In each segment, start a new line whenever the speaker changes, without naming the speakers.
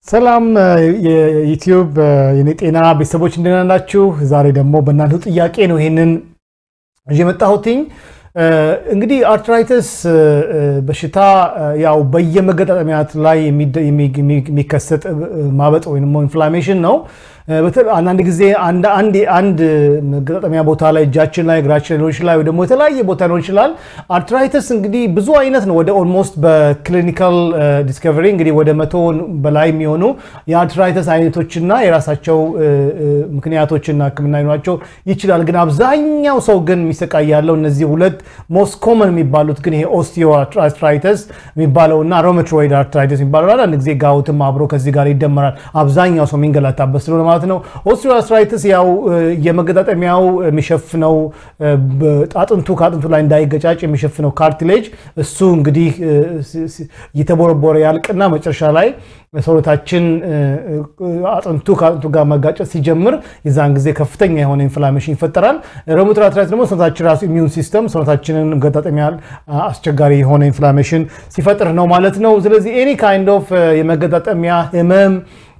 ሰላም የዩቲዩብ የኔ ጤና ቤተሰቦች እንደምን ናችሁ? ዛሬ ደግሞ በእናንተ ጥያቄ ነው ይሄንን ይዤ የመጣሁትኝ። እንግዲህ አርትራይተስ በሽታ ያው በየመገጣጠሚያት ላይ የሚከሰት ማበጥ ወይም ኢንፍላሜሽን ነው። አንዳንድ ጊዜ አንድ መገጣጠሚያ ቦታ ላይ እጃችን ላይ እግራችን ሊሆን ይችላል፣ ወይ ደግሞ የተለያየ ቦታ ሊሆን ይችላል። አርትራይተስ እንግዲህ ብዙ አይነት ነው። ወደ ኦልሞስት በክሊኒካል ዲስከቨሪ እንግዲህ ወደ መቶ በላይ የሚሆኑ የአርትራይተስ አይነቶችና የራሳቸው ምክንያቶችና ሕክምና ሊኖራቸው ይችላል። ግን አብዛኛው ሰው ግን የሚሰቃይ ያለው እነዚህ ሁለት ሞስት ኮመን የሚባሉት ግን ይሄ ኦስቲዮ አርትራይተስ የሚባለው እና ሮሜቶይድ አርትራይተስ የሚባለው አንድ ጊዜ ጋውትም አብሮ ከዚህ ጋር ይደመራል። አብዛኛው ሰው የሚንገላታበት ስለሆነ ማለት ነው። ኦስቲዮአርትራይትስ ያው የመገጣጠሚያው የሚሸፍነው አጥንቱ ከአጥንቱ ላይ እንዳይገጫጭ የሚሸፍነው ካርቲሌጅ እሱ እንግዲህ እየተቦረቦረ ያልቅና መጨረሻ ላይ ሰውነታችን አጥንቱ ከአጥንቱ ጋር መጋጨት ሲጀምር የዛን ጊዜ ከፍተኛ የሆነ ኢንፍላሜሽን ይፈጠራል። ሮሜቶይድ አርትራይትስ ደግሞ ሰውነታችን ራሱ ኢሚዩን ሲስተም ሰውነታችንን መገጣጠሚያ አስቸጋሪ የሆነ ኢንፍላሜሽን ሲፈጥር ነው ማለት ነው። ስለዚህ ኤኒ ካይንድ ኦፍ የመገጣጠሚያ ህመም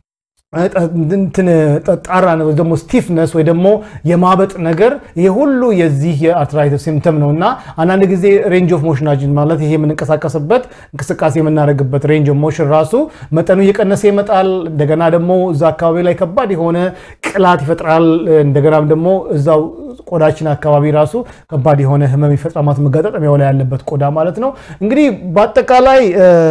ጣራ ደግሞ ስቲፍነስ ወይ ደግሞ የማበጥ ነገር ይሄ ሁሉ የዚህ የአርትራይተስ ሲምተም ነው እና አንዳንድ ጊዜ ሬንጅ ኦፍ ሞሽናችን ማለት ይሄ የምንንቀሳቀስበት እንቅስቃሴ የምናደርግበት ሬንጅ ኦፍ ሞሽን ራሱ መጠኑ እየቀነሰ ይመጣል። እንደገና ደግሞ እዛ አካባቢ ላይ ከባድ የሆነ ቅላት ይፈጥራል። እንደገናም ደግሞ እዛው ቆዳችን አካባቢ ራሱ ከባድ የሆነ ህመም ይፈጥራል ማለት መገጣጠሚያው ላይ ያለበት ቆዳ ማለት ነው። እንግዲህ በአጠቃላይ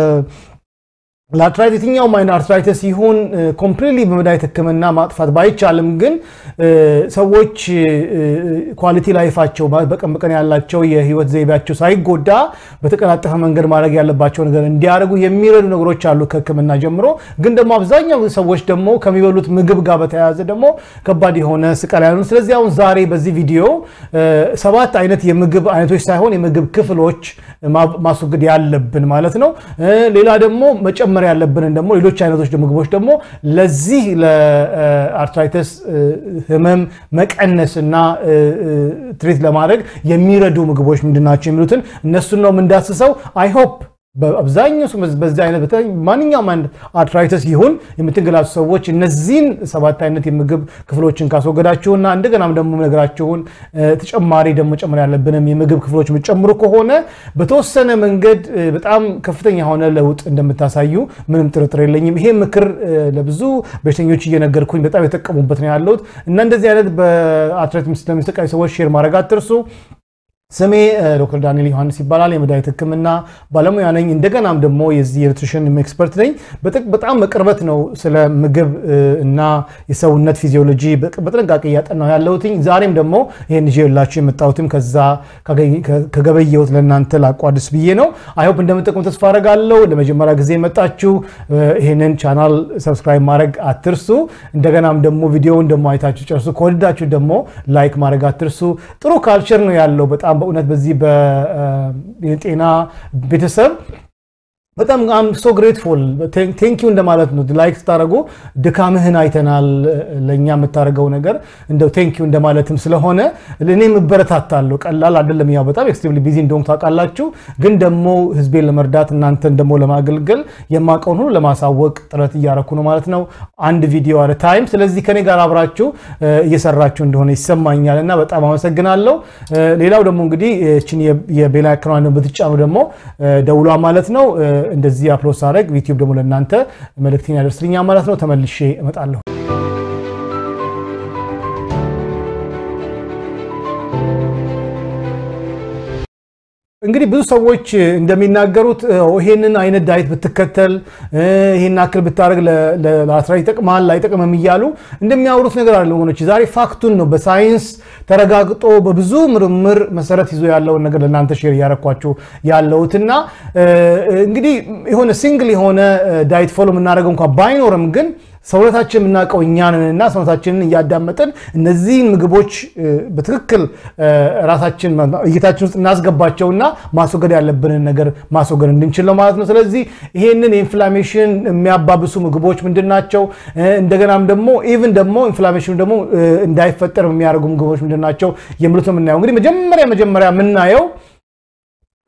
ለአርትራይት የትኛውም አይነት አርትራይተስ ይሁን ኮምፕሊትሊ በመድኃኒት ህክምና ማጥፋት ባይቻልም ግን ሰዎች ኳሊቲ ላይፋቸው በቀን በቀን ያላቸው የህይወት ዘይቤያቸው ሳይጎዳ በተቀላጠፈ መንገድ ማድረግ ያለባቸው ነገር እንዲያደርጉ የሚረዱ ነገሮች አሉ ከህክምና ጀምሮ። ግን ደግሞ አብዛኛው ሰዎች ደግሞ ከሚበሉት ምግብ ጋር በተያያዘ ደግሞ ከባድ የሆነ ስቃይ ያሉ። ስለዚህ አሁን ዛሬ በዚህ ቪዲዮ ሰባት አይነት የምግብ አይነቶች ሳይሆን የምግብ ክፍሎች ማስወገድ ያለብን ማለት ነው። ሌላ ደግሞ መጨመር ያለብንን ደግሞ ሌሎች አይነቶች ምግቦች ደግሞ ለዚህ ለአርትራይተስ ህመም መቀነስ እና ትሪት ለማድረግ የሚረዱ ምግቦች ምንድናቸው የሚሉትን እነሱን ነው የምንዳስሰው። አይሆፕ በአብዛኛው በዚህ አይነት ማንኛውም አይነት አርትራይተስ ይሁን የምትንገላቱ ሰዎች እነዚህን ሰባት አይነት የምግብ ክፍሎችን ካስወገዳችሁና እንደገናም ደግሞ ነገራችሁን ተጨማሪ ደግሞ ጨምር ያለብንም የምግብ ክፍሎች የምትጨምሩ ከሆነ በተወሰነ መንገድ በጣም ከፍተኛ የሆነ ለውጥ እንደምታሳዩ ምንም ጥርጥር የለኝም። ይሄ ምክር ለብዙ በሽተኞች እየነገርኩኝ በጣም የተጠቀሙበት ነው ያለሁት እና እንደዚህ አይነት በአርትራይተስ ለሚሰቃዩ ሰዎች ሼር ማድረግ አትርሱ። ስሜ ዶክተር ዳንኤል ዮሐንስ ይባላል። የመድኃኒት ሕክምና ባለሙያ ነኝ። እንደገናም ደግሞ የዚህ የኒትሪሽን ኤክስፐርት ነኝ። በጣም በቅርበት ነው ስለ ምግብ እና የሰውነት ፊዚዮሎጂ በጥንቃቄ እያጠናሁ ያለሁትኝ። ዛሬም ደግሞ ይህን ይዤላችሁ የመጣሁትም ከዛ ከገበየሁት ለእናንተ ላቋድስ ብዬ ነው። አይሆፕ እንደምጠቅሙ ተስፋ አደርጋለሁ። ለመጀመሪያ ጊዜ የመጣችሁ ይህንን ቻናል ሰብስክራይብ ማድረግ አትርሱ። እንደገናም ደግሞ ቪዲዮውን ደግሞ አይታችሁ ጨርሱ። ከወደዳችሁ ደግሞ ላይክ ማድረግ አትርሱ። ጥሩ ካልቸር ነው ያለው በጣም በእውነት በዚህ በጤና ቤተሰብ በጣም አም ሶ ግሬትፉል ቴንኪው እንደማለት ነው። ላይክ ስታደረጉ ድካምህን አይተናል። ለእኛ የምታደርገው ነገር እንደው ቴንኪው እንደማለትም ስለሆነ እኔም እበረታታለሁ። ቀላል አይደለም። ያው በጣም ኤክስትሪምሊ ቢዚ እንደሆንኩ ታውቃላችሁ። ግን ደግሞ ህዝቤን ለመርዳት እናንተን ደግሞ ለማገልገል የማውቀውን ሁሉ ለማሳወቅ ጥረት እያረኩ ነው ማለት ነው። አንድ ቪዲዮ አለ ታይም። ስለዚህ ከኔ ጋር አብራችሁ እየሰራችሁ እንደሆነ ይሰማኛል እና በጣም አመሰግናለሁ። ሌላው ደግሞ እንግዲህ ችን የቤላ ክራን ብትጫኑ ደግሞ ደውሏ ማለት ነው እንደዚህ አፕሎድ ሳደርግ ዩቲዩብ ደግሞ ለእናንተ መልእክቴን ያደርስልኛል ማለት ነው። ተመልሼ እመጣለሁ። እንግዲህ ብዙ ሰዎች እንደሚናገሩት ይሄንን አይነት ዳይት ብትከተል ይሄን አክል ብታደርግ ለአርትራይተስ ይጠቅማል አይጠቅምም እያሉ እንደሚያወሩት ነገር አለ ወገኖች። ዛሬ ፋክቱን ነው በሳይንስ ተረጋግጦ በብዙ ምርምር መሰረት ይዞ ያለውን ነገር ለእናንተ ሼር እያረኳችሁ ያለሁትና እንግዲህ የሆነ ሲንግል የሆነ ዳይት ፎሎ የምናደርገው እንኳን ባይኖርም ግን ሰውነታችን የምናውቀው እኛንንና ሰውነታችንን እያዳመጥን እነዚህን ምግቦች በትክክል ራሳችን እይታችን ውስጥ እናስገባቸውና ማስወገድ ያለብንን ነገር ማስወገድ እንድንችል ነው ማለት ነው። ስለዚህ ይሄንን የኢንፍላሜሽን የሚያባብሱ ምግቦች ምንድን ናቸው? እንደገናም ደግሞ ኢቭን ደግሞ ኢንፍላሜሽኑ ደግሞ እንዳይፈጠር የሚያደርጉ ምግቦች ምንድን ናቸው የሚሉት ነው የምናየው። እንግዲህ መጀመሪያ መጀመሪያ የምናየው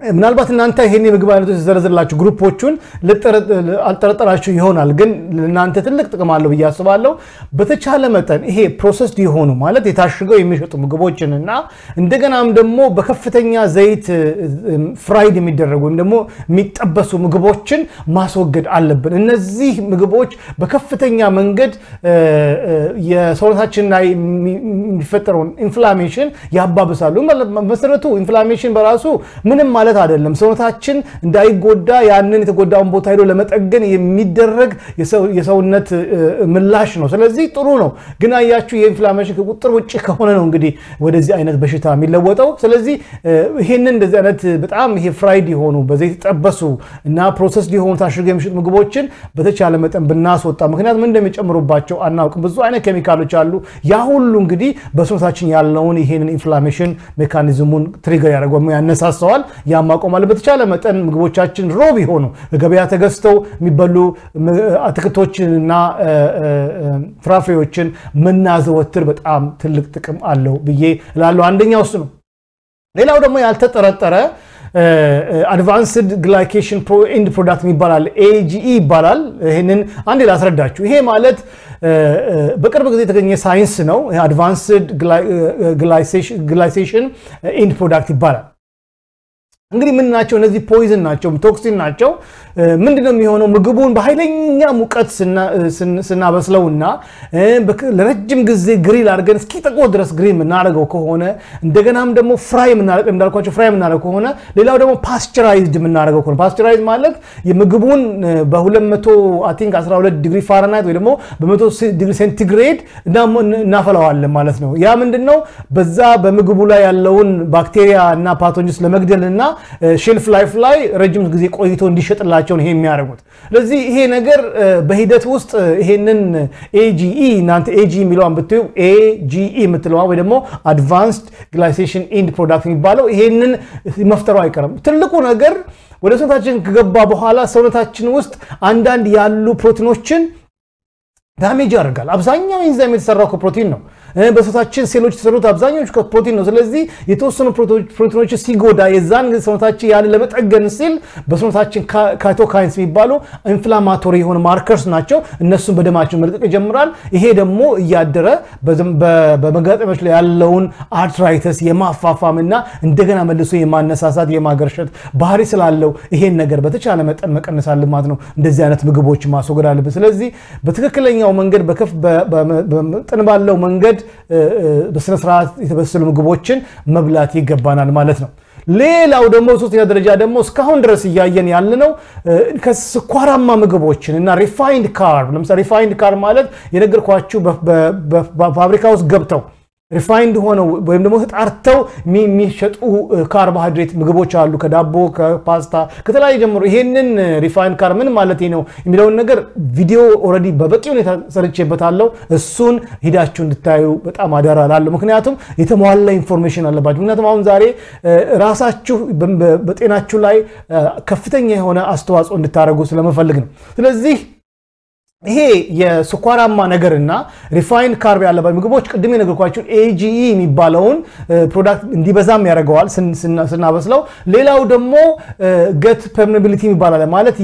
ምናልባት እናንተ ይሄን የምግብ አይነቶች ዘረዝርላችሁ ግሩፖቹን አልጠረጠራችሁ ይሆናል፣ ግን ለእናንተ ትልቅ ጥቅም አለው ብዬ አስባለሁ። በተቻለ መጠን ይሄ ፕሮሰስድ የሆኑ ማለት የታሽገው የሚሸጡ ምግቦችን እና እንደገናም ደግሞ በከፍተኛ ዘይት ፍራይድ የሚደረጉ ወይም ደግሞ የሚጠበሱ ምግቦችን ማስወገድ አለብን። እነዚህ ምግቦች በከፍተኛ መንገድ የሰውነታችን ላይ የሚፈጠረውን ኢንፍላሜሽን ያባብሳሉ። መሰረቱ ኢንፍላሜሽን በራሱ ምንም ማለት አይደለም። ሰውነታችን እንዳይጎዳ ያንን የተጎዳውን ቦታ ሄዶ ለመጠገን የሚደረግ የሰውነት ምላሽ ነው። ስለዚህ ጥሩ ነው። ግን አያችሁ የኢንፍላሜሽን ከቁጥር ውጭ ከሆነ ነው እንግዲህ ወደዚህ አይነት በሽታ የሚለወጠው። ስለዚህ ይህንን እንደዚህ አይነት በጣም ይሄ ፍራይድ የሆኑ በዘይት የተጠበሱ እና ፕሮሰስ የሆኑ ታሽገው የሚሸጡ ምግቦችን በተቻለ መጠን ብናስወጣ፣ ምክንያቱም ምን እንደሚጨምሩባቸው አናውቅም። ብዙ አይነት ኬሚካሎች አሉ። ያ ሁሉ እንግዲህ በሰውነታችን ያለውን ይሄንን ኢንፍላሜሽን ሜካኒዝሙን ትሪገር ያደርገው ያነሳሰዋል። ያ ማቆም አለ። በተቻለ መጠን ምግቦቻችን ሮ ቢሆኑ ገበያ ተገዝተው የሚበሉ አትክልቶችንና ፍራፍሬዎችን ምናዘወትር በጣም ትልቅ ጥቅም አለው ብዬ እላለሁ። አንደኛው እሱ ነው። ሌላው ደግሞ ያልተጠረጠረ አድቫንስድ ግላይኬሽን ኤንድ ፕሮዳክት ይባላል፣ ኤጂኢ ይባላል። ይህንን አንዴ ላስረዳችሁ። ይሄ ማለት በቅርብ ጊዜ የተገኘ ሳይንስ ነው። አድቫንስድ ግላይሴሽን ኤንድ ፕሮዳክት ይባላል። እንግዲህ ምን ናቸው እነዚህ? ፖይዝን ናቸው፣ ቶክሲን ናቸው። ምንድነው የሚሆነው? ምግቡን በኃይለኛ ሙቀት ስናበስለውና ለረጅም ጊዜ ግሪል አድርገን እስኪጠቆር ድረስ ግሪል የምናደርገው ከሆነ እንደገናም ደግሞ ፍራይ እንዳልኳቸው ፍራይ የምናደርገው ከሆነ ሌላው ደግሞ ፓስቸራይዝድ የምናደርገው ከሆነ ፓስቸራይዝ ማለት የምግቡን በ212 ዲግሪ ፋራናይት ወይ ደግሞ በ100 ዲግሪ ሴንቲግሬድ እናፈላዋለን ማለት ነው። ያ ምንድን ነው በዛ በምግቡ ላይ ያለውን ባክቴሪያ እና ፓቶጅንስ ለመግደል እና ሼልፍ ላይፍ ላይ ረጅም ጊዜ ቆይቶ እንዲሸጥላቸው ነው ይሄ የሚያደርጉት። ስለዚህ ይሄ ነገር በሂደት ውስጥ ይሄንን ኤጂኢ እናንተ ኤጂ የሚለዋን ብትዩ ኤጂኢ የምትለዋ ወይ ደግሞ አድቫንስድ ግላይሴሽን ኢንድ ፕሮዳክት የሚባለው ይሄንን መፍጠሩ አይቀርም። ትልቁ ነገር ወደ ሰውነታችን ከገባ በኋላ ሰውነታችን ውስጥ አንዳንድ ያሉ ፕሮቲኖችን ዳሜጅ ያደርጋል። አብዛኛው ኢንዛይም የተሰራው ከፕሮቲን ነው። በሰውነታችን ሴሎች የተሰሩት አብዛኛዎቹ ከፕሮቲን ነው። ስለዚህ የተወሰኑ ፕሮቲኖች ሲጎዳ የዛን ጊዜ ሰውነታችን ያን ለመጠገን ሲል በሰውነታችን ካይቶካይንስ የሚባሉ ኢንፍላማቶሪ የሆኑ ማርከርስ ናቸው። እነሱን በደማችን መልቀቅ ይጀምራል። ይሄ ደግሞ እያደረ በመጋጠሚያዎች ላይ ያለውን አርትራይተስ የማፋፋም እና እንደገና መልሶ የማነሳሳት የማገርሸት ባህሪ ስላለው ይሄን ነገር በተቻለ መጠን መቀነስ አለ ማለት ነው። እንደዚህ አይነት ምግቦች ማስወገድ አለብን። ስለዚህ በትክክለኛው መንገድ በመጠን ባለው መንገድ በስነ ስርዓት የተበሰሉ ምግቦችን መብላት ይገባናል ማለት ነው። ሌላው ደግሞ ሶስተኛ ደረጃ ደግሞ እስካሁን ድረስ እያየን ያለነው ከስኳራማ ምግቦችን እና ሪፋይንድ ካርብ ለምሳሌ ሪፋይንድ ካርብ ማለት የነገርኳችሁ በፋብሪካ ውስጥ ገብተው ሪፋይንድ ሆነው ወይም ደግሞ ተጣርተው የሚሸጡ ካርቦሃይድሬት ምግቦች አሉ። ከዳቦ ከፓስታ ከተለያዩ ጀምሮ ይሄንን ሪፋይንድ ካርብ ምን ማለት ነው የሚለውን ነገር ቪዲዮ ኦልሬዲ በበቂ ሁኔታ ሰርቼበታለሁ። እሱን ሂዳችሁ እንድታዩ በጣም አደራ እላለሁ። ምክንያቱም የተሟላ ኢንፎርሜሽን አለባችሁ። ምክንያቱም አሁን ዛሬ ራሳችሁ በጤናችሁ ላይ ከፍተኛ የሆነ አስተዋጽኦ እንድታደርጉ ስለመፈልግ ነው። ስለዚህ ይሄ የስኳራማ ነገርና ሪፋይንድ ካርብ ያለባቸው ምግቦች ቅድም የነገርኳችሁን ኤጂኢ የሚባለውን ፕሮዳክት እንዲበዛም ያደርገዋል ስናበስለው። ሌላው ደግሞ ገት ፐርሜቢሊቲ ይባላል ማለት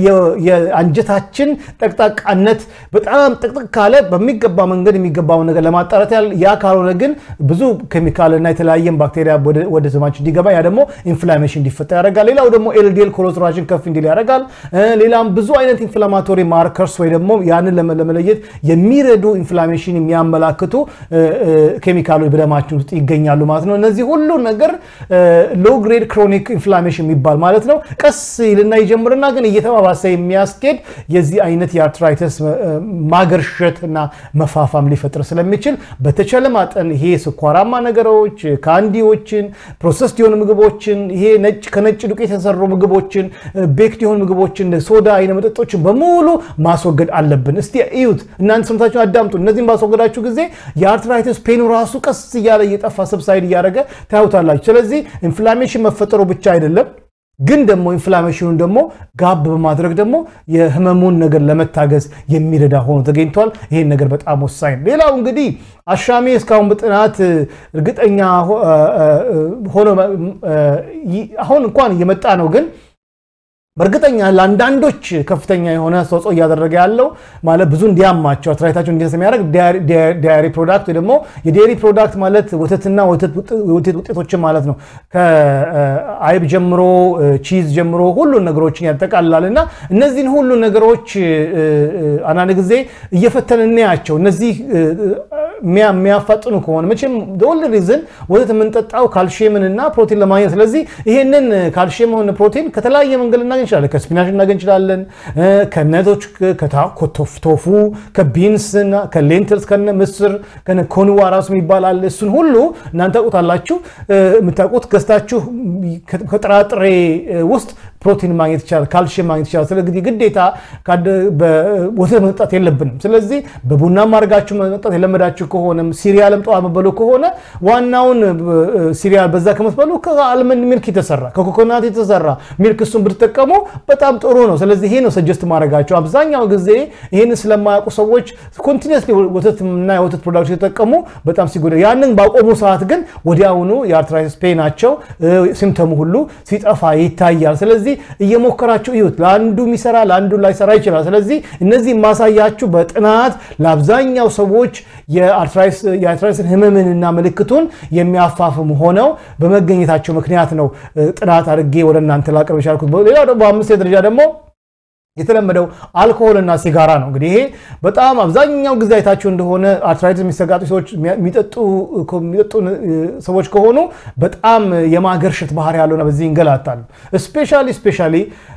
የአንጀታችን ጠቅጣቃነት በጣም ጥቅጥቅ ካለ በሚገባ መንገድ የሚገባውን ነገር ለማጣራት ያል ያ ካልሆነ ግን ብዙ ኬሚካልና የተለያየን ባክቴሪያ ወደ ስማችን እንዲገባ ያ ደግሞ ኢንፍላሜሽን እንዲፈጠር ያደርጋል። ሌላው ደግሞ ኤልዲኤል ኮሌስትሮላችን ከፍ እንዲል ያደርጋል። ሌላም ብዙ አይነት ኢንፍላማቶሪ ማርከርስ ወይ ደግሞ ያንን ለመለየት የሚረዱ ኢንፍላሜሽን የሚያመላክቱ ኬሚካሎች በደማችን ውስጥ ይገኛሉ ማለት ነው። እነዚህ ሁሉ ነገር ሎ ግሬድ ክሮኒክ ኢንፍላሜሽን የሚባል ማለት ነው። ቀስ ይልና ይጀምርና ግን እየተባባሰ የሚያስኬድ የዚህ አይነት የአርትራይተስ ማገርሸት እና መፋፋም ሊፈጥር ስለሚችል በተቻለ መጠን ይሄ ስኳራማ ነገሮች፣ ካንዲዎችን፣ ፕሮሰስድ የሆኑ ምግቦችን፣ ይሄ ነጭ ከነጭ ዱቄት የተሰሩ ምግቦችን፣ ቤክድ የሆኑ ምግቦችን፣ ሶዳ አይነ መጠጦችን በሙሉ ማስወገድ አለብን። እስቲ እዩት፣ እናንተ ሰምታችሁን አዳምጡ። እነዚህም ባስወገዳችሁ ጊዜ የአርትራይተስ ፔኑ ራሱ ቀስ እያለ እየጠፋ ሰብሳይድ እያደረገ ታዩታላችሁ። ስለዚህ ኢንፍላሜሽን መፈጠሩ ብቻ አይደለም ግን ደግሞ ኢንፍላሜሽኑን ደግሞ ጋብ በማድረግ ደግሞ የህመሙን ነገር ለመታገዝ የሚረዳ ሆኖ ተገኝቷል። ይሄን ነገር በጣም ወሳኝ ነው። ሌላው እንግዲህ አሻሚ እስካሁን በጥናት እርግጠኛ ሆኖ አሁን እንኳን እየመጣ ነው ግን በእርግጠኛ ለአንዳንዶች ከፍተኛ የሆነ አስተዋጽኦ እያደረገ ያለው ማለት ብዙ እንዲያማቸው አትራይታቸው እንዲነሳ የሚያደርግ ዳያሪ ፕሮዳክት ወይ ደግሞ የዴሪ ፕሮዳክት ማለት ወተትና ወተት ውጤቶችን ማለት ነው። ከአይብ ጀምሮ ቺዝ ጀምሮ ሁሉን ነገሮችን ያጠቃልላል እና እነዚህን ሁሉ ነገሮች አንዳንድ ጊዜ እየፈተን እናያቸው። እነዚህ የሚያፋጥኑ ከሆነ መቼም ወል ሪዝን ወተት የምንጠጣው ካልሽየምን እና ፕሮቲን ለማግኘት ስለዚህ ይሄንን ካልሽየም ሆነ ፕሮቲን ከተለያየ መንገድ ልናገኝ እንችላለን። ከስፒናሽ ልናገኝ እንችላለን። ከነቶች፣ ከቶፉ፣ ከቢንስ፣ ከሌንትልስ፣ ከነ ምስር፣ ከነ ኮንዋ ራሱ ይባላል። እሱን ሁሉ እናንተ ታውቁታላችሁ። የምታውቁት ገዝታችሁ ከጥራጥሬ ውስጥ ፕሮቲን ማግኘት ይቻላል፣ ካልሽየም ማግኘት ይቻላል። ስለዚህ ግዴታ ወተት መጠጣት የለብንም። ስለዚህ በቡናም አድርጋችሁ መጠጣት የለመዳችሁ ከሆነም ሲሪያልም ጠዋት መበሉ ከሆነ ዋናውን ሲሪያል በዛ ከመትበሉ ከአልመንድ ሚልክ የተሰራ ከኮኮናት የተሰራ ሚልክ እሱን ብትጠቀሙ በጣም ጥሩ ነው። ስለዚህ ይሄ ነው ሰጀስት ማድረጋቸው። አብዛኛው ጊዜ ይህን ስለማያውቁ ሰዎች ኮንቲኒስሊ ወተትና የወተት ፕሮዳክት የተጠቀሙ በጣም ሲጎዳ፣ ያንን ባቆሙ ሰዓት ግን ወዲያውኑ የአርትራይተስ ፔናቸው ሲምተሙ ሁሉ ሲጠፋ ይታያል። ስለዚህ እየሞከራችሁ እዩት። ለአንዱ የሚሰራ ለአንዱ ላይሰራ ይችላል። ስለዚህ እነዚህ ማሳያችሁ በጥናት ለአብዛኛው ሰዎች የአርትራይተስን ህመምንና ምልክቱን የሚያፋፍሙ ሆነው በመገኘታቸው ምክንያት ነው ጥናት አድርጌ ወደ እናንተ ላቀርብ የቻልኩት። ሌላው ደግሞ በአምስት ደረጃ ደግሞ የተለመደው አልኮሆልና ሲጋራ ነው። እንግዲህ ይሄ በጣም አብዛኛው ጊዜ አይታችሁ እንደሆነ አርትራይትስ የሚሰጋጡ ሰዎች የሚጠጡ ሰዎች ከሆኑ በጣም የማገርሸት ባህሪ ያለውና በዚህ ይንገላታሉ። ስፔሻሊ ስፔሻሊ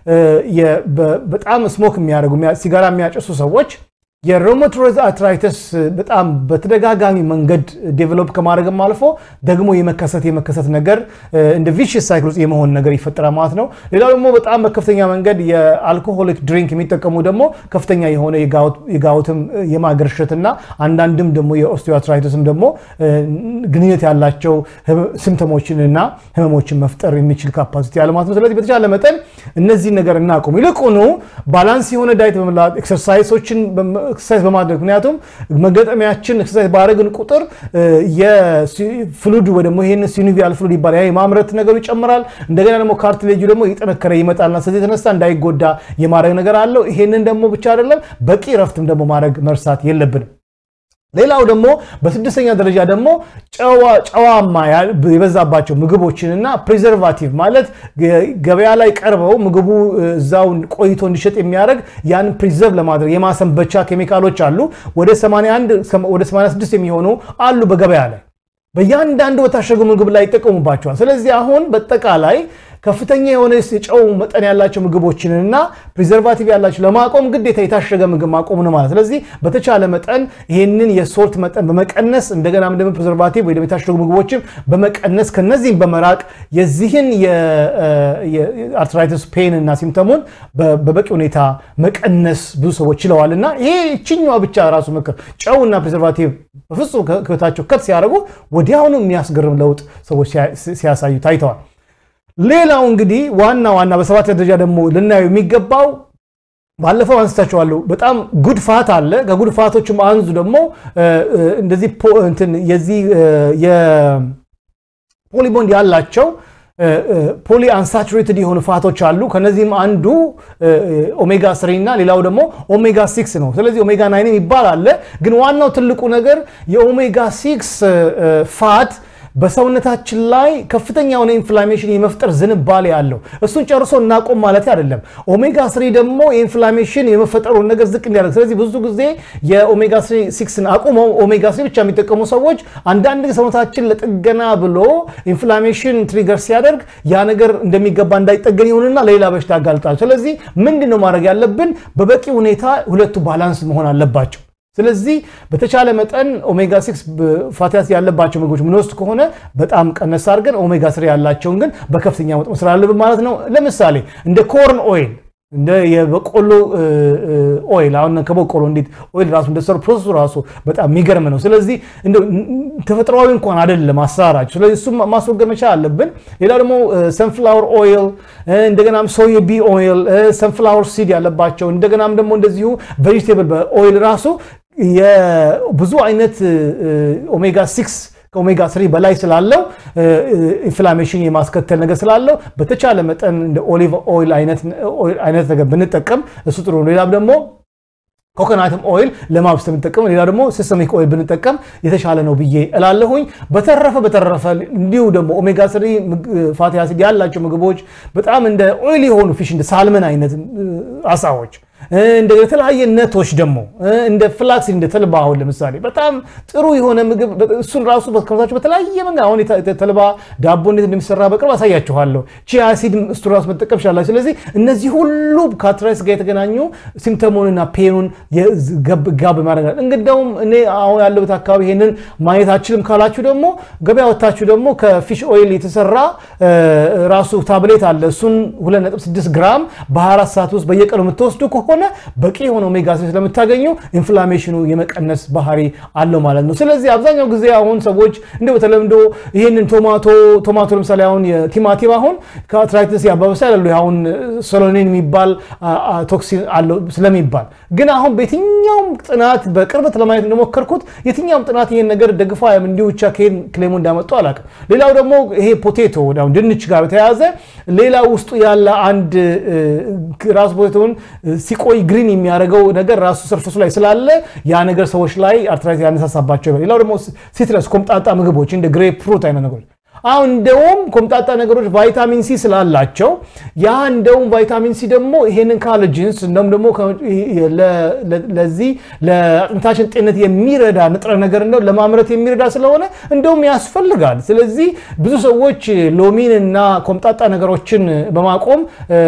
በጣም ስሞክ የሚያደርጉ ሲጋራ የሚያጨሱ ሰዎች የሮማቶይድ አርትራይተስ በጣም በተደጋጋሚ መንገድ ዴቨሎፕ ከማድረግም አልፎ ደግሞ የመከሰት የመከሰት ነገር እንደ ቪሽስ ሳይክል ውስጥ የመሆን ነገር ይፈጠራል ማለት ነው። ሌላው ደግሞ በጣም በከፍተኛ መንገድ የአልኮሆሊክ ድሪንክ የሚጠቀሙ ደግሞ ከፍተኛ የሆነ የጋውትም የማገርሸትና አንዳንድም ደግሞ የኦስቲዮአርትራይተስም ደግሞ ግንኙነት ያላቸው ሲምፕተሞችንና ህመሞችን መፍጠር የሚችል ካፓሲቲ ያለ ማለት ነው። ስለዚህ በተቻለ መጠን እነዚህ ነገር እናቁም። ይልቁኑ ባላንስ የሆነ ዳይት በመላት ኤክሰርሳይሶችን ኤክሰርሳይዝ በማድረግ ምክንያቱም መገጠሚያችን ኤክሰርሳይዝ ባደረግን ቁጥር የፍሉድ ወይ ደግሞ ይህን ሲኑቪያል ፍሉድ ይባላል የማምረት ነገሩ ይጨምራል። እንደገና ደግሞ ካርትሌጁ ደግሞ እየጠነከረ ይመጣልና ስለዚህ የተነሳ እንዳይጎዳ የማድረግ ነገር አለው። ይሄንን ደግሞ ብቻ አይደለም በቂ ረፍትም ደግሞ ማድረግ መርሳት የለብንም። ሌላው ደግሞ በስድስተኛ ደረጃ ደግሞ ጨዋማ የበዛባቸው ምግቦችንና ፕሪዘርቫቲቭ ማለት ገበያ ላይ ቀርበው ምግቡ እዛው ቆይቶ እንዲሸጥ የሚያደርግ ያን ፕሪዘርቭ ለማድረግ የማሰንበቻ ኬሚካሎች አሉ። ወደ 81 ወደ 86 የሚሆኑ አሉ በገበያ ላይ በእያንዳንዱ በታሸጉ ምግብ ላይ ይጠቀሙባቸዋል። ስለዚህ አሁን በጠቃላይ ከፍተኛ የሆነ የጨው መጠን ያላቸው ምግቦችንና ፕሪዘርቫቲቭ ያላቸው ለማቆም ግዴታ የታሸገ ምግብ ማቆም ነው ማለት። ስለዚህ በተቻለ መጠን ይህንን የሶልት መጠን በመቀነስ እንደገና ደግሞ ፕሪዘርቫቲቭ ወይ የታሸጉ ምግቦችን በመቀነስ ከነዚህም በመራቅ የዚህን የአርትራይተስ ፔን እና ሲምተሙን በበቂ ሁኔታ መቀነስ ብዙ ሰዎች ችለዋል እና ይሄ ይችኛዋ ብቻ ራሱ ምክር ጨውና ፕሪዘርቫቲቭ በፍጹም ከህይወታቸው ከት ሲያደርጉ ወዲያውኑ የሚያስገርም ለውጥ ሰዎች ሲያሳዩ ታይተዋል። ሌላው እንግዲህ ዋና ዋና በሰባት ደረጃ ደግሞ ልናየው የሚገባው ባለፈው አንስታችኋለሁ። በጣም ጉድ ፋት አለ። ከጉድ ፋቶችም አንዱ ደግሞ እንደዚህ የዚህ የፖሊቦንድ ያላቸው ፖሊ አንሳቹሬትድ የሆኑ ፋቶች አሉ። ከነዚህም አንዱ ኦሜጋ ስሪ እና ሌላው ደግሞ ኦሜጋ ሲክስ ነው። ስለዚህ ኦሜጋ ናይን ይባል አለ። ግን ዋናው ትልቁ ነገር የኦሜጋ ሲክስ ፋት በሰውነታችን ላይ ከፍተኛ የሆነ ኢንፍላሜሽን የመፍጠር ዝንባሌ አለው። እሱን ጨርሶ እናቆም ማለት አይደለም። ኦሜጋ ስሪ ደግሞ የኢንፍላሜሽን የመፈጠሩን ነገር ዝቅ እንዲያደርግ። ስለዚህ ብዙ ጊዜ የኦሜጋ ሲክስን አቁመው ኦሜጋ ስሪ ብቻ የሚጠቀሙ ሰዎች አንዳንድ ሰውነታችን ለጥገና ብሎ ኢንፍላሜሽን ትሪገር ሲያደርግ ያ ነገር እንደሚገባ እንዳይጠገን ይሆንና ሌላ በሽታ ያጋልጣል። ስለዚህ ምንድን ነው ማድረግ ያለብን? በበቂ ሁኔታ ሁለቱ ባላንስ መሆን አለባቸው። ስለዚህ በተቻለ መጠን ኦሜጋ ሲክስ ፋቲ አሲድ ያለባቸው ምግቦች ምንወስድ ከሆነ በጣም ቀነስ አድርገን ኦሜጋ ስሪ ያላቸውን ግን በከፍተኛ መጠን መስራት አለብን ማለት ነው። ለምሳሌ እንደ ኮርን ኦይል እንደ የበቆሎ ኦይል አሁን ከበቆሎ እንዴት ኦይል ራሱ እንደሰሩ ፕሮሰሱ ራሱ በጣም የሚገርም ነው። ስለዚህ ተፈጥሯዊ እንኳን አይደለም አሰራራቸው። ስለዚህ እሱም ማስወገድ መቻል አለብን። ሌላ ደግሞ ሰንፍላወር ኦይል፣ እንደገናም ሶይ ቢ ኦይል፣ ሰንፍላወር ሲድ ያለባቸው እንደገናም ደግሞ እንደዚሁ ቬጂቴብል በኦይል ራሱ ብዙ አይነት ኦሜጋ ሲክስ ከኦሜጋ ስሪ በላይ ስላለው ኢንፍላሜሽን የማስከተል ነገር ስላለው በተቻለ መጠን እንደ ኦሊቭ ኦይል አይነት ነገር ብንጠቀም እሱ ጥሩ ነው። ሌላም ደግሞ ኮኮናትም ኦይል ለማብሰል ብንጠቀም፣ ሌላ ደግሞ ሲስተሚክ ኦይል ብንጠቀም የተሻለ ነው ብዬ እላለሁኝ። በተረፈ በተረፈ እንዲሁ ደግሞ ኦሜጋ ስሪ ፋቲ አሲድ ያላቸው ምግቦች በጣም እንደ ኦይል የሆኑ ፊሽ እንደ ሳልመን አይነት አሳዎች እንደ የተለያየ ነቶች ደግሞ እንደ ፍላክስ እንደ ተልባ አሁን ለምሳሌ በጣም ጥሩ የሆነ ምግብ እሱን ራሱ ከመሳቸው በተለያየ መንገድ አሁን ተልባ ዳቦ እንዴት እንደሚሰራ በቅርብ አሳያችኋለሁ። ቺያ አሲድ እሱ ራሱ መጠቀም ይችላላችሁ። ስለዚህ እነዚህ ሁሉ ከአርትራይተስ ጋር የተገናኙ ሲምፕተሙንና ፔኑን ጋብ ማድረግ እንግዲያውም እኔ አሁን ያለበት አካባቢ ይሄንን ማየት አችልም ካላችሁ ደግሞ ገበያ ወታችሁ ደግሞ ከፊሽ ኦይል የተሰራ ራሱ ታብሌት አለ። እሱን 2.6 ግራም በ24 ሰዓት ውስጥ በየቀኑ የምትወስዱ ከሆነ ሆነ በቂ የሆነ ኦሜጋ ስሪ ስለምታገኙ ኢንፍላሜሽኑ የመቀነስ ባህሪ አለው ማለት ነው። ስለዚህ አብዛኛው ጊዜ አሁን ሰዎች እንደ በተለምዶ ይህንን ቶማቶ ቶማቶ ለምሳሌ አሁን ቲማቲም አሁን ከአርትራይተስ ያባብሳል ያሉ አሁን ሶሎኒን የሚባል ቶክሲን አለው ስለሚባል ግን አሁን በየትኛውም ጥናት በቅርበት ለማየት እንደሞከርኩት የትኛውም ጥናት ይሄን ነገር ደግፎ እንዲሁ ብቻ ከሄን ክሌሙ እንዳመጡ አላውቅም። ሌላው ደግሞ ይሄ ፖቴቶ ድንች ጋር በተያያዘ ሌላ ውስጡ ያለ አንድ ራሱ ፖቴቶን ሲቆይ ግሪን የሚያደርገው ነገር ራሱ ሰርፈሱ ላይ ስላለ ያ ነገር ሰዎች ላይ አርትራይት ያነሳሳባቸው። ሌላው ደግሞ ሲትረስ ኮምጣጣ ምግቦች እንደ ግሬፕ ፍሩት አይነት ነገሮች አሁን እንደውም ኮምጣጣ ነገሮች ቫይታሚን ሲ ስላላቸው ያ እንደውም ቫይታሚን ሲ ደግሞ ይሄንን ካሎጂንስ እንደውም ደግሞ ለዚህ ለአጥንታችን ጤንነት የሚረዳ ንጥረ ነገር እንደው ለማምረት የሚረዳ ስለሆነ እንደውም ያስፈልጋል። ስለዚህ ብዙ ሰዎች ሎሚን እና ኮምጣጣ ነገሮችን በማቆም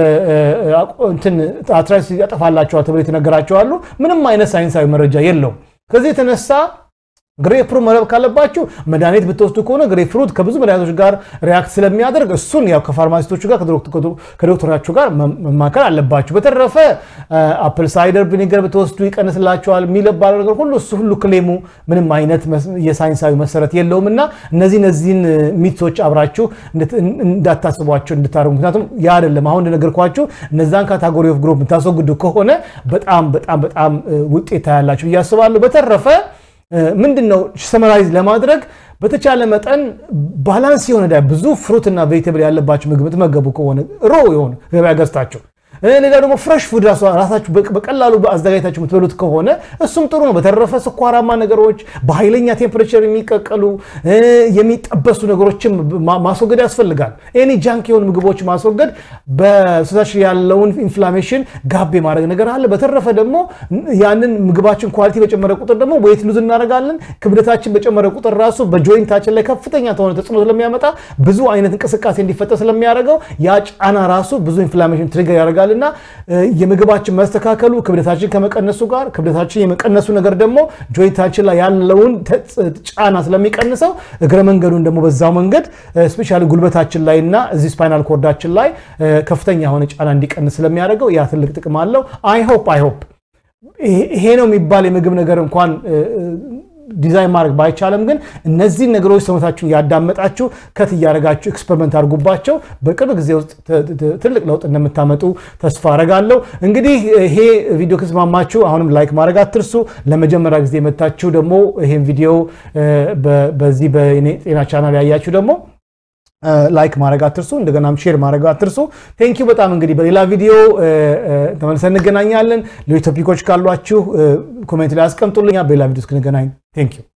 እንትን አርትራይተስ ያጠፋላቸዋል ተብሎ የተነገራቸዋሉ። ምንም አይነት ሳይንሳዊ መረጃ የለውም። ከዚህ የተነሳ ግሬፕ ፍሩት መረብ ካለባችሁ መድኃኒት ብትወስዱ ከሆነ ግሬፕ ፍሩት ከብዙ መድኃኒቶች ጋር ሪያክት ስለሚያደርግ እሱን ያው ከፋርማሲስቶቹ ጋር ከዶክተራችሁ ጋር መማከር አለባችሁ። በተረፈ አፕል ሳይደር ቪኒገር ብትወስዱ ይቀንስላቸዋል የሚለባለው ነገር ሁሉ እሱ ሁሉ ክሌሙ ምንም አይነት የሳይንሳዊ መሰረት የለውም እና እነዚህ እነዚህን ሚቶች አብራችሁ እንዳታስቧቸው እንድታደርጉ ምክንያቱም ያ አይደለም አሁን እንደነገርኳችሁ እነዛን ካታጎሪ ኦፍ ግሩፕ የምታስወግዱ ከሆነ በጣም በጣም በጣም ውጤት ታያላችሁ ብዬ አስባለሁ። በተረፈ ምንድን ነው ሰመራይዝ ለማድረግ በተቻለ መጠን ባላንስ የሆነ ብዙ ፍሩትና ቬጅቴብል ያለባቸው ምግብ የምትመገቡ ከሆነ ሮ የሆነ ገበያ ገዝታቸው ሌላ ደግሞ ፍሬሽ ፉድ ራሳችሁ በቀላሉ አዘጋጅታችሁ የምትበሉት ከሆነ እሱም ጥሩ ነው። በተረፈ ስኳራማ ነገሮች፣ በኃይለኛ ቴምፕሬቸር የሚቀቀሉ የሚጠበሱ ነገሮችን ማስወገድ ያስፈልጋል። ኤኒ ጃንክ የሆኑ ምግቦች ማስወገድ በሰውነታችን ያለውን ኢንፍላሜሽን ጋብ የማድረግ ነገር አለ። በተረፈ ደግሞ ያንን ምግባችን ኳሊቲ በጨመረ ቁጥር ደግሞ ዌይት ሉዝ እናደርጋለን። ክብደታችን በጨመረ ቁጥር ራሱ በጆይንታችን ላይ ከፍተኛ ተሆነ ተጽዕኖ ስለሚያመጣ ብዙ አይነት እንቅስቃሴ እንዲፈጠር ስለሚያደርገው ያ ጫና ራሱ ብዙ ኢንፍላሜሽን ትሪገር ያደርጋል እና የምግባችን መስተካከሉ ክብደታችን ከመቀነሱ ጋር ክብደታችን የመቀነሱ ነገር ደግሞ ጆይንታችን ላይ ያለውን ጫና ስለሚቀንሰው እግረ መንገዱን ደግሞ በዛው መንገድ ስፔሻሊ ጉልበታችን ላይ እና እዚህ ስፓይናል ኮርዳችን ላይ ከፍተኛ የሆነ ጫና እንዲቀንስ ስለሚያደርገው ያ ትልቅ ጥቅም አለው። አይሆፕ አይሆፕ ይሄ ነው የሚባል የምግብ ነገር እንኳን ዲዛይን ማድረግ ባይቻልም ግን እነዚህን ነገሮች ሰውነታችሁን ያዳመጣችሁ ከት እያደረጋችሁ ኤክስፐሪመንት አድርጉባቸው። በቅርብ ጊዜ ውስጥ ትልቅ ለውጥ እንደምታመጡ ተስፋ አረጋለሁ። እንግዲህ ይሄ ቪዲዮ ከተስማማችሁ አሁንም ላይክ ማድረግ አትርሱ። ለመጀመሪያ ጊዜ የመታችሁ ደግሞ ይሄን ቪዲዮ በዚህ በኔ ጤና ቻናል ያያችሁ ደግሞ ላይክ ማድረግ አትርሱ። እንደገናም ሼር ማድረግ አትርሱ። ቴንኪዩ በጣም እንግዲህ በሌላ ቪዲዮ ተመልሰን እንገናኛለን። ሌሎች ቶፒኮች ካሏችሁ ኮሜንት ላይ አስቀምጡልኛ። በሌላ ቪዲዮ እስክንገናኝ ቴንኪዩ።